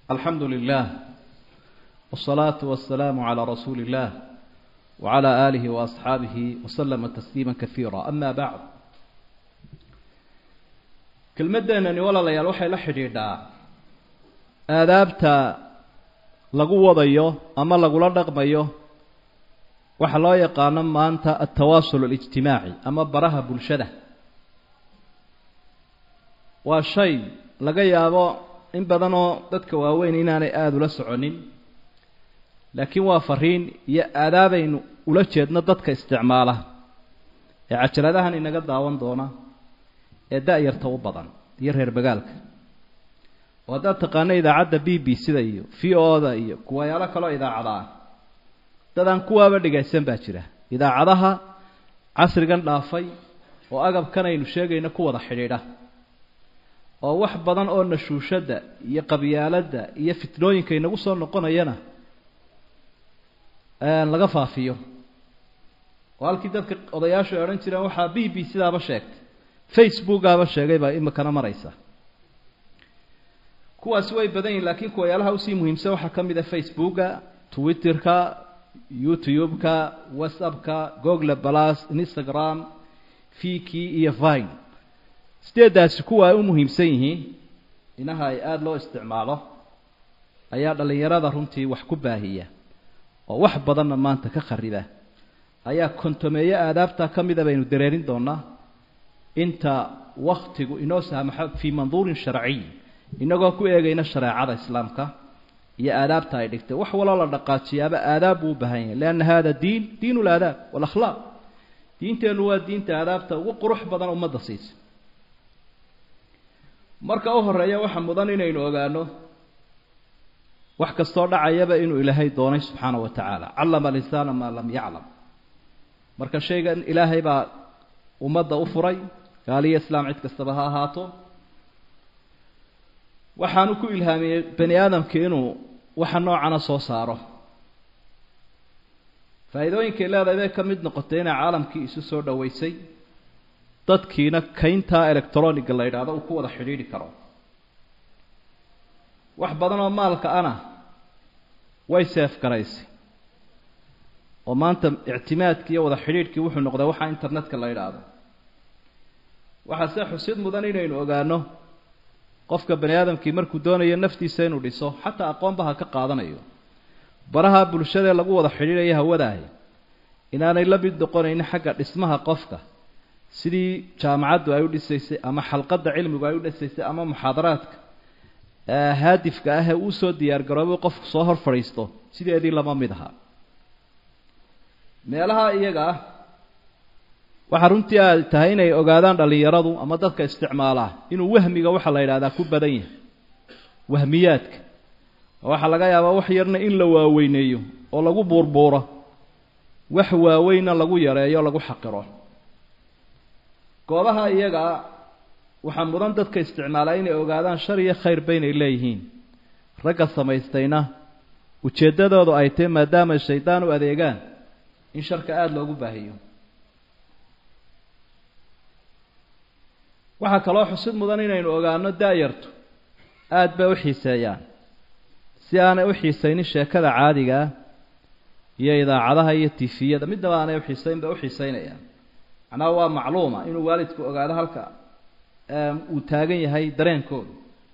الحمد لله والصلاة والسلام على رسول الله وعلى آله وأصحابه وسلم تسليما كثيرا أما بعد kelmadeenani walaalayaal waxay la xidhiidhaa aadaabta lagu wadayo ama lagula dhaqmayo waxa loo yaqaano maanta altawaasul alijtimaaci ama baraha bulshada waa shay laga yaabo in badanoo dadka waaweyn inaanay aada ula soconin laakiin waa fariin iyo aadaabaynu ula jeedno dadka isticmaala ee cajaladahan inaga daawan doona ee da-yarta u badan iyo reer bagaalka oo haddaad taqaano idaacadda b b c da iyo v o da iyo kuwayaalo kaloo idaacada ah dadaan kuwaaba dhegaysan baa jira idaacadaha casrigan dhaafay oo agabkan aynu sheegayno ku wada xidhiidha oo wax badan oo nashuushadda iyo qabyaaladda iyo fitnooyinka inagu soo noqonayana laga faafiyo oo halkii dadka odayaashu ay odhan jireen waxaa b b sidaaba sheegtay facebookaaba sheegay baa imikana maraysa kuwaasi way badan yihin laakiin kuwayaalaha usii muhiimsan waxaa ka mid a facebooka twitterka youtube-ka whatsappka google balas instagram viki iyo vine sideedaasi kuwa ay u muhiimsan yihiin inaha ay aada loo isticmaalo ayaa dhallinyarada runtii wax ku baahiya oo wax badanna maanta ka kharida ayaa kontomeeyo aadaabta ka mida baynu dareerin doonaa inta waktigu inoo saamaxo fii manduurin sharciy inagoo ku eegayna shareecada islaamka iyo aadaabta ay dhigtay wax waloo la dhaqaajiyaaba aadaab buu u baahan yahay lianna hada diin diin laadaab walakhlaaq diinteennu waa diinta aadaabta ugu qurux badan ummadda siisa marka u horeeya waxaa mudan inaynu ogaano wax kastoo dhacayaba inuu ilaahay doonay subxaana wa tacaala callama alinsana maa lam yaclam marka shaygan ilaahay baa ummadda u furay gaaliyo islaam cid kastaba ha ahaato waxaanu ku ilhaamiyey bani aadamka inuu waxa noocana soo saaro faa'iidooyinkay leedahay bay ka mid noqotay inay caalamkii isu soo dhoweysay dadkiina kayntaa electroniga la yidhaahdo uu ku wada xidhiidhi karo wax badan oo maalka ana way seef garaysay oo maanta ictimaadkii iyo wada xidhiidhkii wuxuu noqday waxa internetka la yidhaahdo waxaa se xusid mudan inaynu ogaano qofka bani aadamkii markuu doonayo naftiisa inuu dhiso xataa aqoonba ha ka qaadanayo baraha bulshadaee lagu wada xidhiidhaya hawadahay inaanay la mid noqonaynin xagga dhismaha qofka sidii jaamacaddu ay u dhisaysay ama xalqadda cilmigu ay u dhisaysay ama muxaadaraadka haadifka ah ee uu soo diyaar garoobay qofku soo hor fadhiisto sideedii lama mid aha meelaha iyaga ah waxaa runtii ay tahay inay ogaadaan dhallinyaradu ama dadka isticmaalaa inuu wahmiga waxaa la yidhahdaa ku badan yahay wahmiyaadka waxaa laga yaabaa wax yarna in la waaweyneeyo oo lagu buurbuuro wax waaweynna lagu yareeyo lagu xaqiro goobaha iyagaa waxaa mudan dadka isticmaalaa inay ogaadaan shar iyo khayr baynay leeyihiin ragga samaystayna ujeeddadoodu ay tahay maadaama shaydaan u adeegaan in sharka aada loogu baahiyo waxaa kaloo xusid mudan inaynu ogaano da-yartu aada bay u xiiseeyaan si aanay u xiisaynin sheekada caadigaa iyo idaacadaha iyo tifiyada midnaba aanay uxiisayn bay uxiiseynayaan macnaha waa macluuma inuu waalidku ogaado halka uu taagan yahay dareenkooda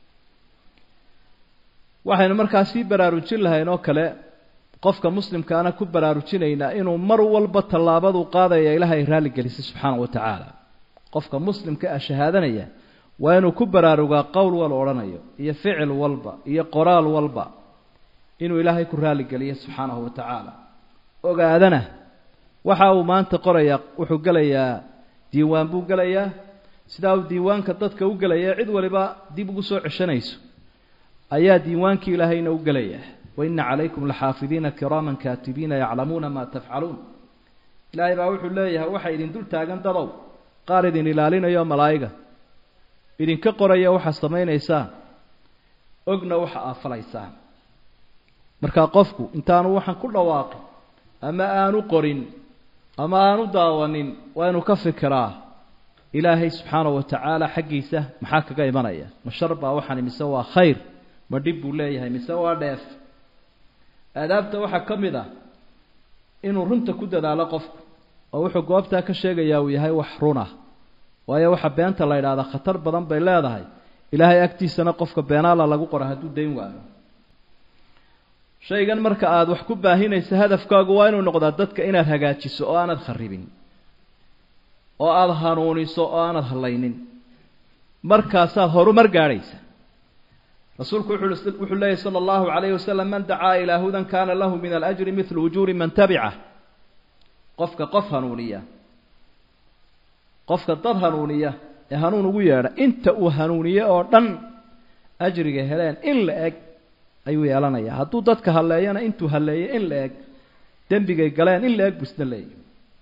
waxaynu markaa sii baraarujin lahayn oo kale qofka muslimkaana ku baraarujinaynaa inuu mar walba tallaabadu qaadaya ilaahay raalli gelisay subxaana wa tacaala qofka muslimka ah shahaadanaya waa inuu ku baraarugaa qowl wal odhanayo iyo ficil walba iyo qoraal walba inuu ilaahay ku raalligeliyo subxaanahu wa tacaala ogaadana waxa uu maanta qorayaa wuxuu gelayaa diiwaan buu gelayaa sidaa uu diiwaanka dadka u gelaya cid waliba dib ugu soo ceshanayso ayaa diiwaankii ilaahayna u gelayaa waina calaykum laxaafidiina kiraaman kaatibiina yaclamuuna maa tafcaluun ilaahay baa wuxuu leeyahay waxay idin dul taagan dadow qaar idin ilaalinayo malaa'iga idinka qoraya waxaad samaynaysaan ogna waxa aad falaysaan markaa qofku intaanu waxaan ku dhawaaqin ama aanu qorin ama aanu daawanin waa inuu ka fikiraa ilaahay subxaanahu wa tacaala xaggiisa maxaa kaga imanaya ma shar baa waxaan mise waa khayr ma dhib buu leeyahay mise waa dheef aadaabta waxaa ka mid ah inuu runta ku dadaalo qofku oo wuxuu goobtaa ka sheegayaa uu yahay wax runa waayo waxa beenta la yidhahdaa khatar badan bay leedahay ilaahay agtiisana qofka beenaala lagu qora hadduu dayn waayo shaygan marka aada wax ku baahinaysa hadafkaagu waa inuu noqdaa dadka inaad hagaajiso oo aanad kharibin oo aada hanuuniso oo aanad hallaynin markaasaad horumar gaadhaysa rasuulku wuxuu wuxuu leeyahy sala allahu calayhi wasalam man dacaa ilaa hudan kaana lahu min alajri midlu ujuuri man tabicah qofka qof hanuuniya qofka dad hanuuniya ee hanuun ugu yeedha inta uu hanuuniye oo dhan ajriga heleen in la eg ayuu yeelanayaa hadduu dadka halleeyana intuu halleeyey in la eg dembigay galeen in la eg buu isna leeyahy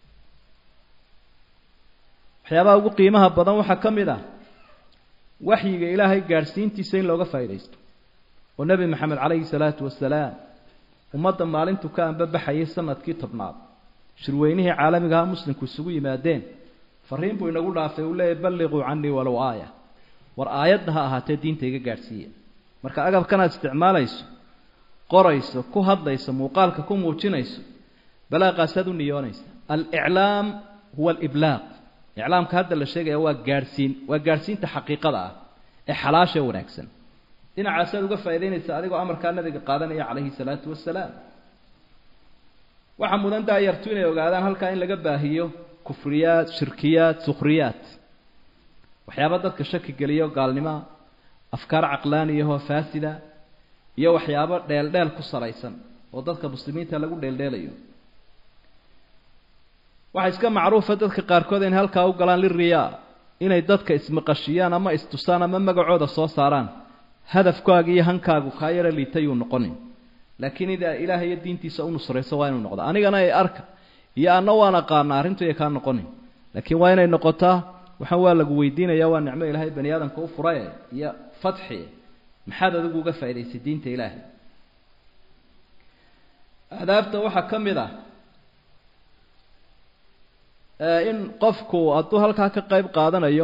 waxyaabaha ugu qiimaha badan waxaa ka mid ah waxyiga ilaahay gaadhsiintiisa in looga faa'iidaysto oo nebi maxamed calayhi salaatu wasalaam ummadda maalintuu ka anbabaxayay sanadkii tobnaad shirweynihii caalamigaha muslimku isugu yimaadeen fariin buu inagu dhaafay uu leeyahy balliquu canii walow aaya war aayadna ha ahaatee diinta iga gaadhsiiya marka agabkanaad isticmaalayso qorayso ku hadlayso muuqaalka ku muujinayso balaaqaasaad u niyoonaysa aliclaam huwa aliblaaq iclaamka hadda la sheegaya waa gaadhsiin waa gaadhsiinta xaqiiqada ah ee xalaasha wanaagsan dhinacaasaad uga faa'idaynaysa adigoo amarkaa nabiga qaadanaya calayhi salaatu wasalaam waxaa mudan daayartu inay ogaadaan halkaa in laga baahiyo kufriyaad shirkiyaad sukhriyaad waxyaaba dadka shaki geliyo gaalnimoa afkaar caqlaaniyahoo faasida iyo waxyaabo dheeldheel ku salaysan oo dadka muslimiinta lagu dheeldheelayo waxaa iska macruufa dadka qaarkood inay halkaa u galaan liriyaa inay dadka ismaqashiyaan ama istusaan ama magacooda soo saaraan hadafkaaga iyo hankaagu kaa yaro liitayuu noqonin laakiin idaa ilaahay iyo diintiisa u nusrayso waa inuu noqdo anigana ay arka iyo anna waan aqaana arrintu iya kaa noqonin laakiin waa inay noqotaa waxaan waa lagu weydiinaya waa nicmo ilaahay bani aadamka u furaye iyo fatxi maxaad adigu uga faa'idaysay diinta ilaahay aadaabta waxaa ka mid ah in qofku hadduu halkaa ka qayb qaadanayo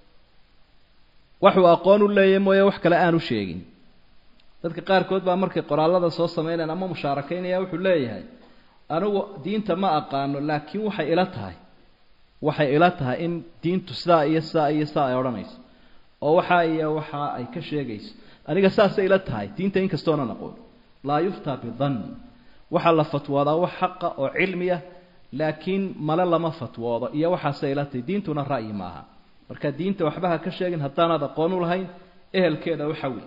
waxuu aqoon u leeyahy mooye wax kale aanu sheegin dadka qaarkood baa markay qoraallada soo sameynayaan ama mushaarakaynaya wuxuu leeyahay anigu diinta ma aqaano laakiin waxay ila tahay waxay ila tahay in diintu sidaa iyo sidaa iyo sidaa ay odhanayso oo waxaa iyo waxa ay ka sheegayso aniga saasay ila tahay diinta inkastoonan aqoon laa yuftaa bidann waxaa la fatwoodaa wax xaqa oo cilmiya laakiin male lama fatwoodo iyo waxaasay ila tahay diintuna ra'yi maaha marka diinta waxba ha ka sheegin haddaanaad aqoon u lahayn ehelkeeda u xawi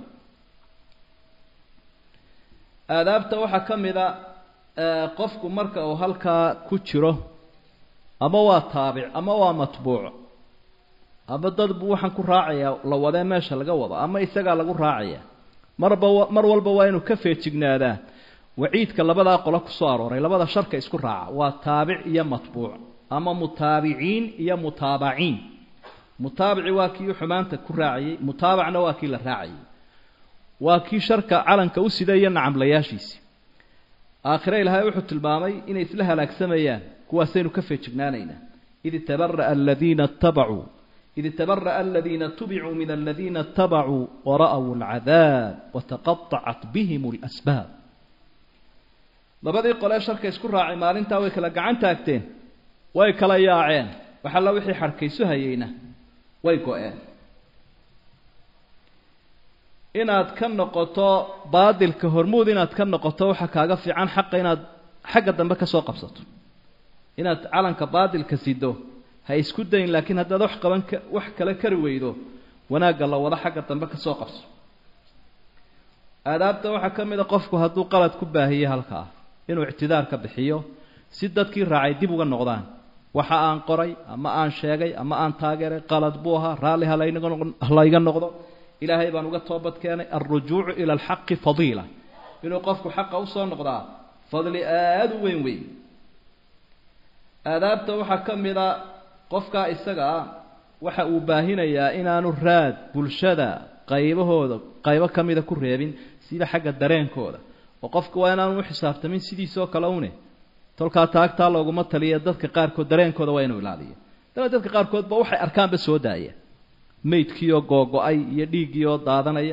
aadaabta waxaa ka mid a qofku marka uu halkaa ku jiro ama waa taabic ama waa matbuuc ama dad buu waxaan ku raacayaa la wadee meesha laga wado ama isagaa lagu raacaya marba mar walba waa inuu ka feejignaadaa waciidka labadaa qolo kusoo arooray labada sharka isku raaca waa taabic iyo matbuuc ama mutaabiciin iyo mutaabaciin mutaabici waa kii xumaanta ku raacayey mutaabacna waa kii la raacayay waa kii sharka calanka u sida iyo nacamlayaashiisi aakhire ilaahay wuxuu tilmaamay inay isla halaagsamayaan kuwaasaynu ka feejignaanaynaa id tabara'a aladiina ittabacuu id tabara'a aladiina tubicuu min aladiina ittabacuu wara'w alcadaab wataqaطacat bihim اlasbaab labadii qolee sharka isku raacay maalintaa way kala gacan taagteen way kala yaaceen waxalla wixii xarkaysu hayeyna way go-een inaad ka noqoto baadilka hormuud inaad ka noqoto waxaa kaaga fiican xaqa inaad xagga dambe ka soo qabsato inaad calanka baadilka sido ha isku dayn laakiin haddaad wax qaban ka wax kale kari weydo wanaagga la wado xagga dambe ka soo qabso aadaabta waxaa ka mid a qofku hadduu qalad ku baahiye halkaa inuu ictidaar ka bixiyo si dadkii raacay dib uga noqdaan waxa aan qoray ama aan sheegay ama aan taageeray qalad buu ahaa raalli halayga noqdo ilaahay baan uga toobad keenay alrujuucu ila alxaqi fadiila inuu qofku xaqa usoo noqdaa fadli aada u weyn weyn aadaabta waxaa ka mid a qofkaa isaga ah waxa uu baahinayaa inaanu raad bulshada qaybahooda qaybo ka mida ku reebin sida xagga dareenkooda oo qofka waa inaanu u xisaabtamin sidiisoo kale une tolkaa taagtaa looguma taliya dadka qaarkood dareenkooda waa inuu ilaaliyo dana dadka qaarkoodba waxay arkaanba soo daaya maydkiioo googo-ay iyo dhiiggiioo daadanaya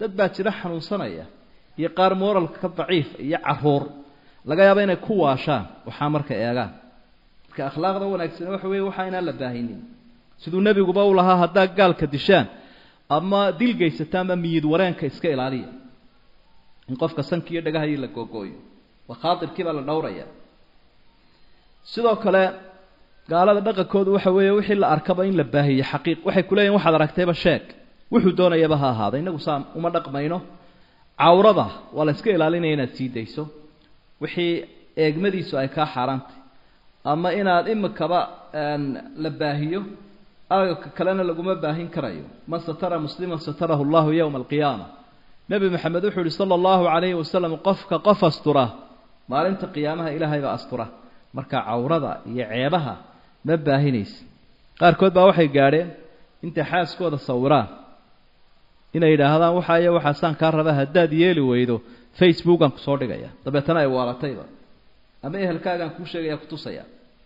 dad baa jira xanuunsanaya iyo qaar moralka ka daciif iyo caruur laga yaabo inay ku waashaan waxaa marka eegaan marka akhlaaqda wanaagsan waxa weeye waxaa inaan la baahinin siduu nebiguba u lahaa haddaa gaalka dishaan ama dil gaysata ama miyid wareenka iska ilaaliya in qofka sanki iyo dhagahayii la googooyo waa khaatirkii baa la dhowraya sidoo kale gaalada dhaqankoodu waxa weeye wixii la arkaba in la baahiyo xaqiiq waxay ku leeyihin waxaad aragtayba sheeg wuxuu doonayaba ha ahaada innagu saa uma dhaqmayno cawrada waa la iska ilaalinaya inaad sii dayso wixii eegmadiisu ay kaa xaaraantay ama inaad imikaba la baahiyo agabka kalena laguma baahin karayo man satara musliman satarahu llahu yowma alqiyaama nebi maxamed wuxuu yihi sala allahu calayhi wasalam qofka qof astura maalinta qiyaamaha ilaahay baa astura marka cawrada iyo ceebaha ma baahinaysa qaarkood baa waxay gaadheen intay xaaskooda sawiraan inay yidhaahdaan waxa iyo waxaasaan kaa raba haddaad yeeli weydo facebookaan kusoo dhigaya dabeetana ay waalatayba ama ehelkaagaan kuu sheegaya kutusaya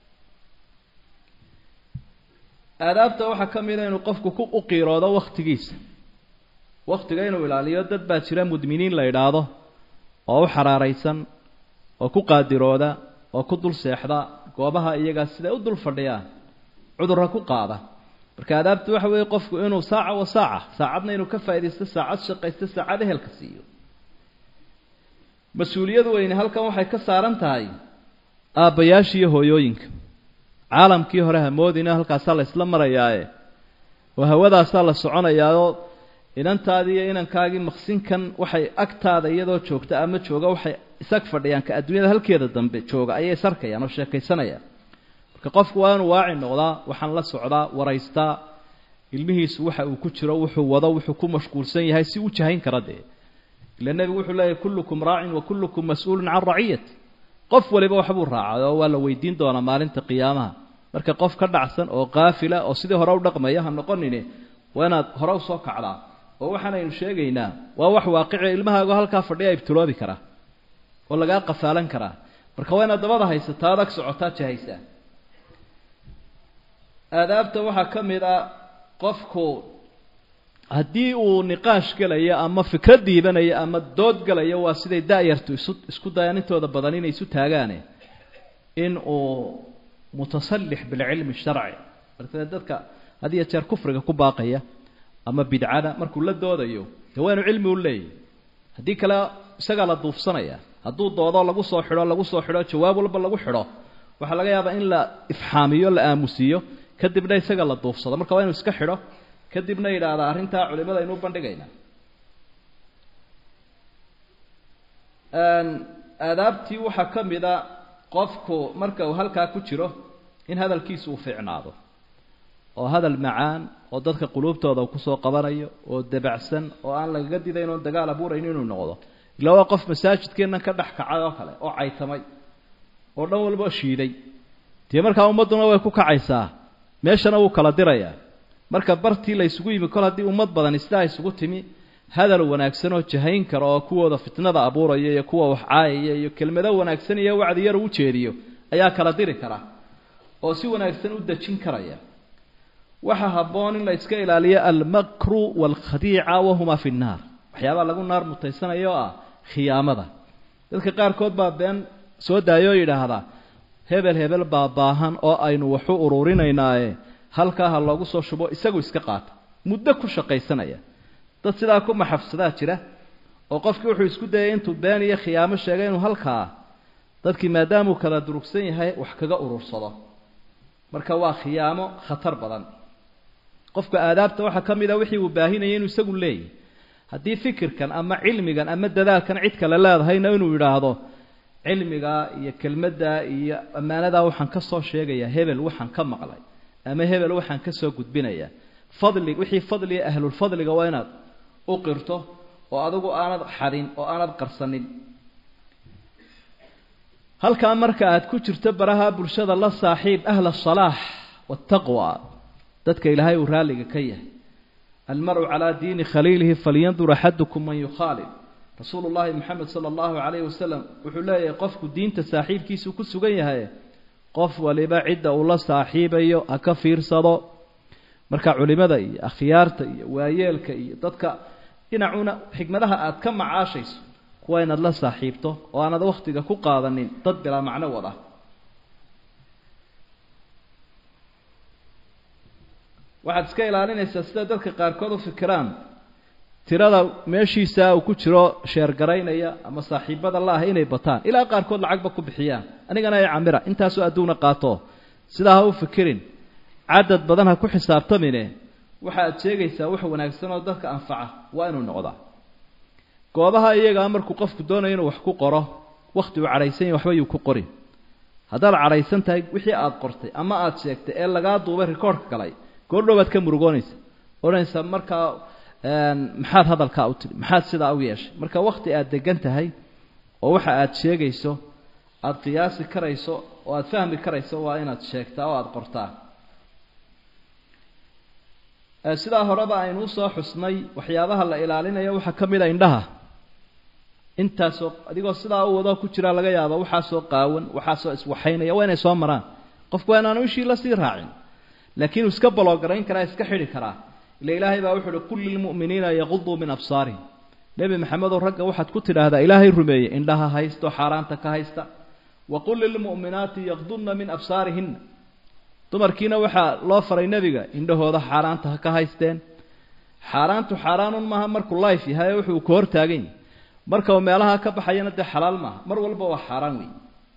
aadaabta waxaa ka mida inuu qofku ku u qiiroodo wakhtigiisa wakhtiga inuu ilaaliyo dad baa jira mudminiin la idhaahdo oo u xaraaraysan oo ku qaadirooda oo ku dul seexda goobaha iyagaa siday u dul fadhiyaan cudurra ku qaada marka aadaabtu waxa weeye qofku inuu saaca wa saaca saacadna inuu ka faaidaysto saacad shaqaysto saacad ehelka siiyo mas-uuliyad weyne halkan waxay ka saaran tahay aabbayaasha iyo hooyooyinka caalamkii hore hamoodina halkaasaa la isla marayaae oo hawadaasaa la soconayaaoo inantaadii iyo inankaagii maqsinkan waxay agtaada iyadoo joogta ama jooga waxay isag fadhiyaan ka adduunyada halkeeda dambe jooga ayay isarkayaan oo sheekaysanayaan marka qofku waa inuu waaci noqdaa waxaan la socdaa waraystaa ilmihiisu waxa uu ku jiro wuxuu wado wuxuu ku mashquulsan yahay si u jahayn kara dee ila nebigu wuxuu leeyahy kullukum raacin wa kullukum mas-uulun can raciyati qof waliba waxbuu raacay oo waa la weydiin doonaa maalinta qiyaamaha marka qof ka dhacsan oo qaafila oo sidii hore u dhaqmaya ha noqonine waa inaad hore usoo kacdaa oo waxaanaynu sheegaynaa waa wax waaqici ilmahaago halkaa fadhiya ibtiloobi karaa oo lagaa qafaalan karaa marka waa inaad dabada haysataa adag socotaa jahaysaa aadaabta waxaa ka mid a qofku haddii uu niqaash gelayo ama fikrad diibanayo ama dood galayo waa siday da-yartu isu isku dayaan intooda badan inay isu taagaane in uu mutasallix bilcilmi sharci marka dadka had iyo jeer kufriga ku baaqaya ama bidcada markuu la doodayo dee waa inu cilmi u leeyahy haddii kale isagaa la duufsanaya hadduu doodo lagu soo xidho lagu soo xidho jawaab walba lagu xidho waxaa laga yaabaa in la ifxaamiyo la aamusiiyo kadibna isaga la duufsado marka waa inu iska xidho kadibna yidhaahdaa arrintaa culimada aynu u bandhigaynaa aadaabtii waxaa ka mid a qofku marka uu halkaa ku jiro in hadalkiisu uu fiicnaado oo hadal macaan oo dadka quluubtooda uu kusoo qabanayo oo dabacsan oo aan lagaga didayn oon dagaal abuurayn inuu noqdo ila waa qof masaajidkeennan ka dhex kacay oo kale oo caytamay oo dhan walba shiiday dee markaa ummadduna way ku kacaysaa meeshana wuu kala dirayaa marka bartii la ysugu yimi kol haddii ummad badan sidaa isugu timi hadal wanaagsan oo jahayn kara oo kuwooda fitnada abuuraya iyo kuwa wax caayaya iyo kelmado wanaagsan iyo wacdi yar u jeediyo ayaa kala diri kara oo si wanaagsan u dejin karaya waxaa habboon in la iska ilaaliyo almakru waalkhadiica wahuma fi nnaar waxyaabaa lagu naar mutaysanayo oo ah khiyaamada dadka qaarkood baa been soo daayoo yidhaahdaa hebel hebel baa baahan oo aynu waxu ururinaynaaye halkaa ha loogu soo shubo isagu iska qaata muddo ku shaqaysanaya dad sidaa ku maxafsadaa jira oo qofkii wuxuu isku dayay intuu been iyo khiyaamo sheegay inuu halkaa dadkii maadaamuu kala durugsan yahay wax kaga urursado marka waa khiyaamo khatar badan qofka aadaabta waxaa ka mid a wixii uu baahinayay inuu isagu leeyahy haddii fikirkan ama cilmigan ama dadaalkan cid kale leedahayna inuu yidhaahdo cilmigaa iyo kelmaddaa iyo ammaanadaa waxaan ka soo sheegayaa hebel waxaan ka maqlay ama hebel waxaan ka soo gudbinayaa fadli wixii fadliga ahlulfadliga waa inaad u qirto oo adigu aanad xadin oo aanad qarsanin halkaa marka aad ku jirto baraha bulshada la saaxiib ahla asalaax waataqwa dadka ilaahay uu raalliga ka yahay almaru calaa diini khaliilihi falyandur axadukum man yukhaalib rasuulu llaahi moxamed sala allahu calayhi wasalam wuxuu leeyahay qofku diinta saaxiibkiisuu ku sugan yahay qof waliba cidda uu la saaxiibayo ha ka fiirsado marka culimada iyo akhyaarta iyo waayeelka iyo dadka dhinacuna xikmadaha aad ka macaashayso kuwa inaad la saaxiibto oo aanad wakhtiga ku qaadanin dad bilaa macno wada waxaad iska ilaalinaysaa sida dadka qaarkood u fikiraan tirada meeshiisa uu ku jiro sheergaraynaya ama saaxiibada la ah inay bataan ilaa qaarkood lacagba ku bixiyaan anigana ay camira intaasoo adduuna qaato sidaa ha u fikirin cadad badan ha ku xisaabtamine waxa aad sheegaysaa wax wanaagsan oo dadka anfaca waa inuu noqdaa goobaha iyagaa markuu qofku doonayo inuu wax ku qoro wakhti uu cadhaysan yahy waxba yuu ku qorin haddaad cadhaysan tahay wixii aad qortay ama aad sheegtay ee lagaa duubay rikoorhka galay goordhow baad ka murugoonaysa odhanaysa markaa maxaad hadalkaa u tidhi maxaad sidaa u yeeshay marka wakhti aad degan tahay oo waxa aad sheegayso aada qiyaasi karayso oo aada fahmi karayso waa inaad sheegtaa oo aada qortaa sidaa horeba aynu usoo xusnay waxyaabaha la ilaalinayo waxaa ka mid a indhaha intaasoo adigoo sidaa u wadoo ku jira laga yaabo waxaasoo qaawan waxaasoo iswaxaynaya waa inay soo maraan qofku waa inaanu ishii la sii raacin laakiin uu iska baloogarayn karaa iska xidhi karaa ila ilaahay baa wuxu uhi qul lilmu'miniina yaquduu min absaarihim nebi maxamedow ragga waxaad ku tidhaahdaa ilaahay rumeeye indhaha haysto xaaraanta ka haysta wa qul lilmu'minaati yaqdunna min absaarihinna dumarkiina waxaa loo faray nebiga indhahooda xaaraanta ha ka haysteen xaaraantu xaaraanun maaha markuu life yahay wuxuu ka hortaagan yahy marka uu meelaha ka baxayana dee xalaal maaha mar walba waa xaaraan wey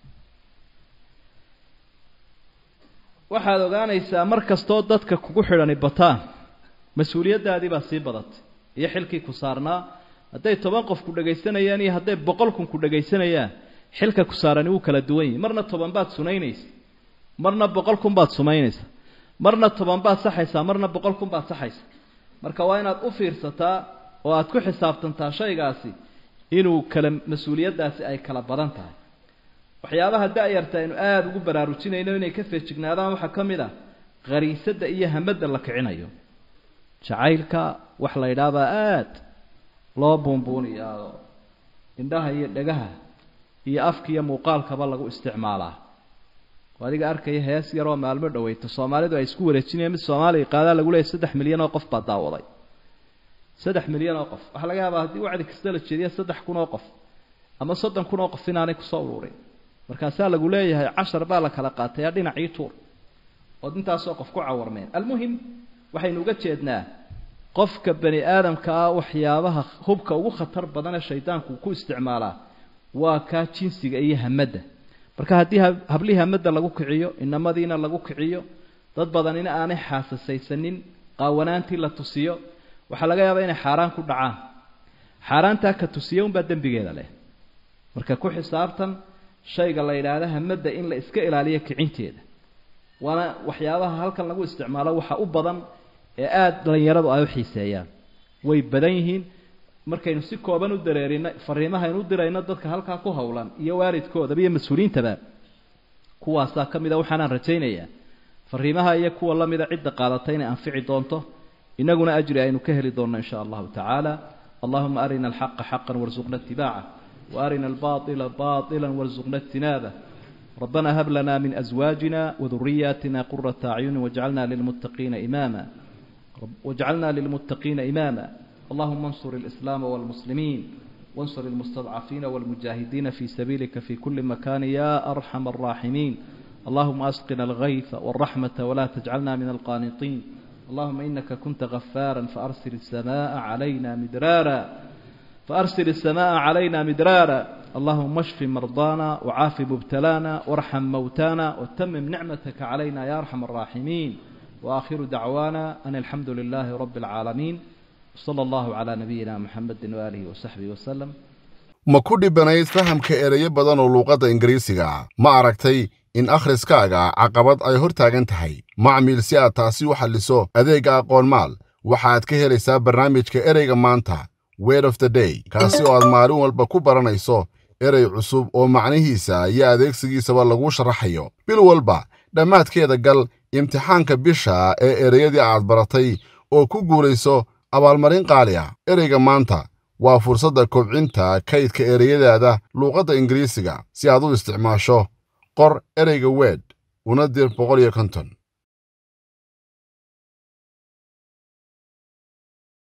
waxaad ogaanaysaa mar kastoo dadka kugu xidhani bataan mas-uuliyaddaadii baa sii badatay iyo xilkii ku saarnaa hadday toban qof ku dhagaysanayaan iyo hadday boqol kun ku dhagaysanayaan xilka ku saarani wuu kala duwan yahay marna toban baad sunaynaysa marna boqol kun baad sumaynaysa marna toban baad saxaysaa marna boqol kun baad saxaysa marka waa inaad u fiirsataa oo aad ku xisaabtantaa shaygaasi inuu kala mas-uuliyaddaasi ay kala badan tahay waxyaabaha da-yarta aynu aada ugu baraarujinayno inay ka feejignaadaan waxaa ka mid ah khariisadda iyo hamadda la kicinayo jacaylka wax la yidhaahbaa aada loo buunbuuniyaa oo indhaha iyo dhagaha iyo afka iyo muuqaalkaba lagu isticmaalaa oo adiga arkaya hees yaroo maalmo dhaweyto soomaalidu ay isku wareejinayaan mid soomaaliya qaadaa lagu leeyahy saddex milyan oo qof baa daawaday saddex milyan oo qof waxaa laga yaabaa haddii wacdi kasta la jeediya saddex kun oo qof ama soddon kun oo qof inaanay kusoo ururin markaasaa lagu leeyahay cashar baa la kala qaatayaa dhinacii tuur ood intaasoo qof ku cawarmeen almuhim waxaynu uga jeednaa qofka bani aadamka ah waxyaabaha hubka ugu khatar badan ee shaydaanku ku isticmaalaa waa kaa jinsiga iyo hamadda marka haddii hablihii hamadda lagu kiciyo inamadiina lagu kiciyo dad badanina aanay xaasasaysanin qaawanaantii la tusiyo waxaa laga yaabaa inay xaaraan ku dhacaan xaaraantaa ka tusiya unbaa dembigeeda leh marka ku xisaabtan shayga la yidhaahda hamadda in la iska ilaaliyo kicinteeda waana waxyaabaha halkan lagu isticmaalo waxa u badan ee aada dhalinyaradu ay u xiiseeyaan way badan yihiin markaynu si kooban u dareerino fariimahaynu u dirayno dadka halkaa ku howlan iyo waalidkoodaba iyo mas-uuliyiintaba kuwaasaa ka mid a waxaanaan rajaynayaa fariimaha iyo kuwa lamida cidda qaadatay inay anfici doonto inaguna ajri aynu ka heli doonno in sha allahu tacaala allahuma arina alxaqa xaqan warzuqna itibaaca وأرنا الباطل باطلا وارزقنا اجتنابه ربنا هب لنا من أزواجنا وذرياتنا قرة أعين واجعلنا للمتقين إماما واجعلنا للمتقين إماما اللهم انصر الإسلام والمسلمين وانصر المستضعفين والمجاهدين في سبيلك في كل مكان يا أرحم الراحمين اللهم أسقنا الغيث والرحمة ولا تجعلنا من القانطين اللهم إنك كنت غفارا فأرسل السماء علينا مدرارا فأرسل السماء علينا مدرارا اللهم اشف مرضانا وعاف مبتلانا وارحم موتانا وتمم نعمتك علينا يا أرحم الراحمين وآخر دعوانا أن الحمد لله رب العالمين صلى الله على نبينا محمد وآله وصحبه وسلم ma ku dhibanayd fahamka ereyo badan oo luuqadda ingiriisiga ma aragtay in akhriskaaga caqabad ay hor taagan tahay macmiil si aad taasi u xalliso adeegga aqoonmaal waxaad ka helaysaa barnaamijka ereyga maanta word of the day kaasi oo aad maalin walba ku baranayso erey cusub oo macnihiisa iyo adeegsigiisaba lagu sharaxayo bil walba dhammaadkeeda gal imtixaanka bisha ee ereyadii aad baratay oo ku guulayso abaalmarin qaali ah ereyga maanta waa fursadda kobcinta kaydka ereyadaada luuqadda ingiriisiga si aad u isticmaasho qor ereyga weed una dir boqol iyo konton